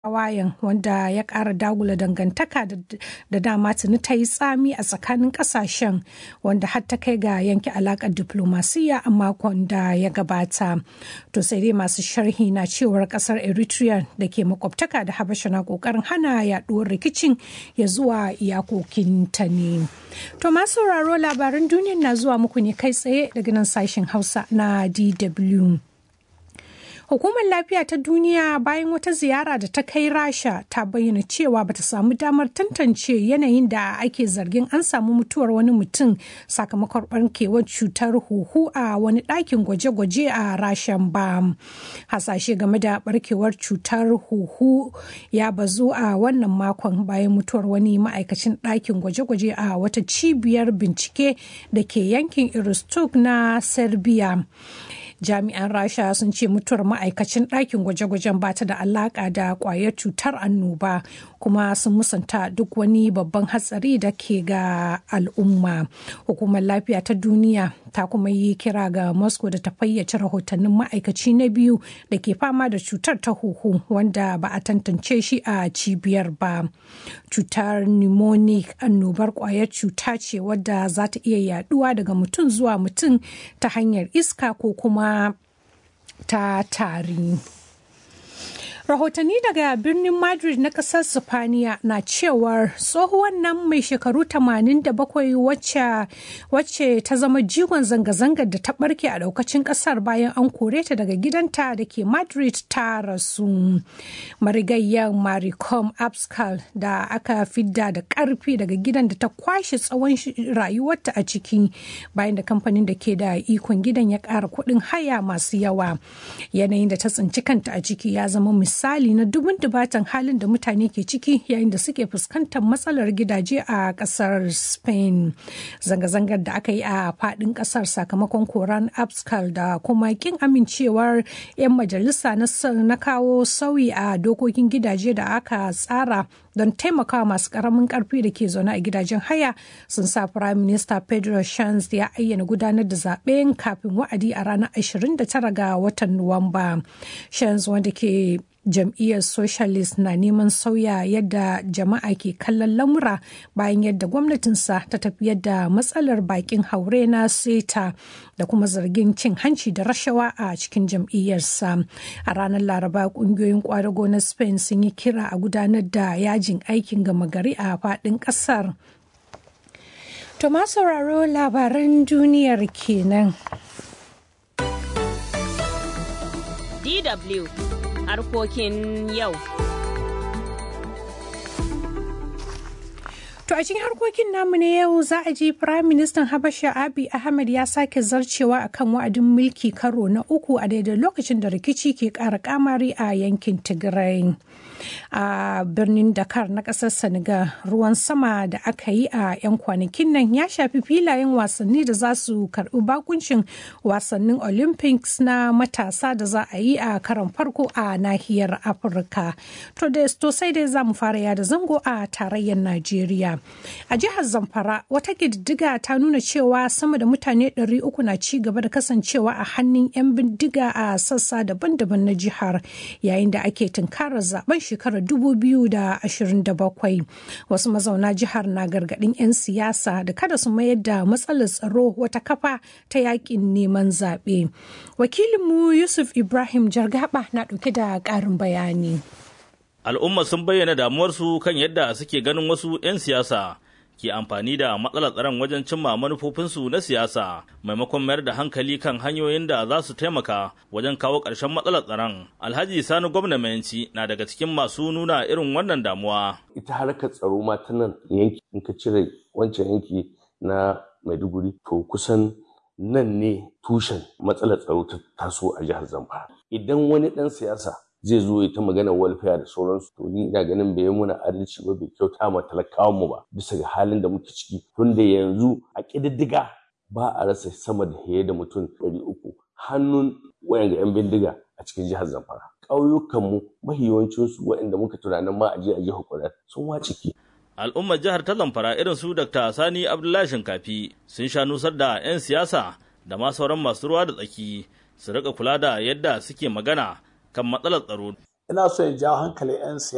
tawayen wanda ya ƙara dagula dangantaka da dama tuni ta yi tsami a tsakanin ƙasashen wanda har ta kai ga yanke alaƙar diplomasiya a makon da ya gabata to sai dai masu sharhi na cewar ƙasar eritrea da ke makwabtaka da habasha na ƙoƙarin hana yaɗuwar rikicin ya zuwa iyakokinta ne to masu sauraro labaran duniya na zuwa muku ne kai tsaye daga nan sashen hausa na dw Hukumar Lafiya ta Duniya bayan wata ziyara da ta kai Rasha ta bayyana cewa bata samu damar tantance yanayin da ake zargin an samu mutuwar wani mutum sakamakon barkewar cutar huhu a wani ɗakin gwaje-gwaje a Rashan ba. Hasashe game da barkewar cutar huhu ya bazu a wannan makon bayan mutuwar wani ma'aikacin ɗakin gwaje-gwaje a wata cibiyar bincike da ke yankin Iristuk na Serbia. jami'an rasha sun ce mutuwar ma'aikacin ɗakin gwaje-gwajen ba ta da alaƙa da ƙwayar cutar annoba kuma sun musanta duk wani babban hatsari da ke ga al'umma hukumar lafiya ta duniya ta kuma yi kira ga moscow da ta fayyace rahotannin ma'aikaci na biyu da ke fama da cutar ta huhu wanda ba a tantance shi a cibiyar ba cutar pneumonic annobar ƙwayar cuta ce wadda za ta iya yaduwa daga mutum zuwa mutum ta hanyar iska ko kuma ta tari. rahotanni daga birnin madrid na kasar sifaniya na cewar tsohuwan nan mai shekaru 87 wacce ta zama jigon zanga-zangar da ta barke a daukacin kasar bayan an kore ta daga gidanta da ke madrid ta rasu marigayyar maricom abscal da aka fidda da karfi daga gidan da ta kwashe tsawon rayuwarta a ciki bayan da kamfanin da ke da ikon gidan ya kara kuɗin haya masu yawa yanayin da ta tsinci kanta a ciki ya zama misali na dubun dubatan halin da mutane ke ciki yayin da suke fuskantar matsalar gidaje a kasar spain zanga-zangar da aka yi a fadin kasar sakamakon koran abscal da kuma kin amincewar 'yan majalisa na kawo sauyi a dokokin gidaje da aka tsara don taimakawa masu karamin karfi da ke zaune a gidajen haya sun sa prime minister pedro Sanz ya ayyana gudanar da zaben kafin wa'adi a ranar 29 ga watan nuwamba Sanz wanda ke jam'iyyar socialist na neman sauya yadda jama'a ke kallon lamura bayan yadda gwamnatinsa ta tafi yadda matsalar bakin haure na seta da kuma zargin cin hanci da rashawa a cikin jam'iyyarsa a ranar laraba kungiyoyin kwadago na spain sun yi kira a gudanar da yajin aikin gama gari a faɗin ƙasar to ma sauraro labaran duniyar kenan DW harkokin yau. To a cikin harkokin namu na yau za a ji Firayim Ministan Habasha Abiy Ahmed ya sake zarcewa akan wa'adin mulki karo na uku a daidai lokacin da rikici ke ƙara kamari a yankin Tigray. A birnin Dakar na ƙasar Senegal ruwan sama da aka yi a 'yan kwanakin nan ya shafi filayen wasanni da za su karɓi bakuncin wasannin Olympics na matasa da za a yi a karon farko a nahiyar Afirka. To da sai dai za mu fara yada zango a tarayyar Najeriya. A jihar Zamfara wata ƙididdiga ta nuna cewa sama da mutane 300 na ci gaba da kasancewa a hannun 'yan bindiga a sassa daban-daban na jihar yayin da ake tunkarar zaben shekarar 2027. Wasu mazauna jihar na gargaɗin 'yan siyasa da kada su mayar da matsalar tsaro wata kafa ta yakin neman zaɓe. Wakilinmu Yusuf Ibrahim Jargaba na ɗauke da ƙarin bayani. al'umma sun bayyana damuwarsu kan yadda suke ganin wasu 'yan siyasa ke amfani da matsalar tsaron wajen cimma manufofinsu na siyasa maimakon mayar da hankali kan hanyoyin da za su taimaka wajen kawo ƙarshen matsalar tsaron alhaji sani gwamna mayanci na daga cikin masu nuna irin wannan damuwa ita harkar tsaro ma ta nan yanki in ka cire wancan yanki na maiduguri to kusan nan ne tushen matsalar tsaro ta taso a jihar zamfara idan wani ɗan siyasa zai zo ya ta magana welfare da sauransu to ni ina ganin bai muna adalci ba bai kyauta ma talakawan mu ba bisa ga halin da muke ciki tunda yanzu a ƙididdiga ba a rasa sama da fiye da mutum ɗari uku hannun wayan yan bindiga a cikin jihar Zamfara ƙauyukan mu mahi yawancin su waɗanda muka tunanin ma a je a jihar Kwara sun wace ki al'ummar jihar ta zamfara irin su dr sani abdullahi shinkafi sun sha nusar da 'yan siyasa da ma sauran masu ruwa da tsaki su rika kula da yadda suke magana kan matsalar tsaro. Ina so in jawo hankalin 'yan siyasa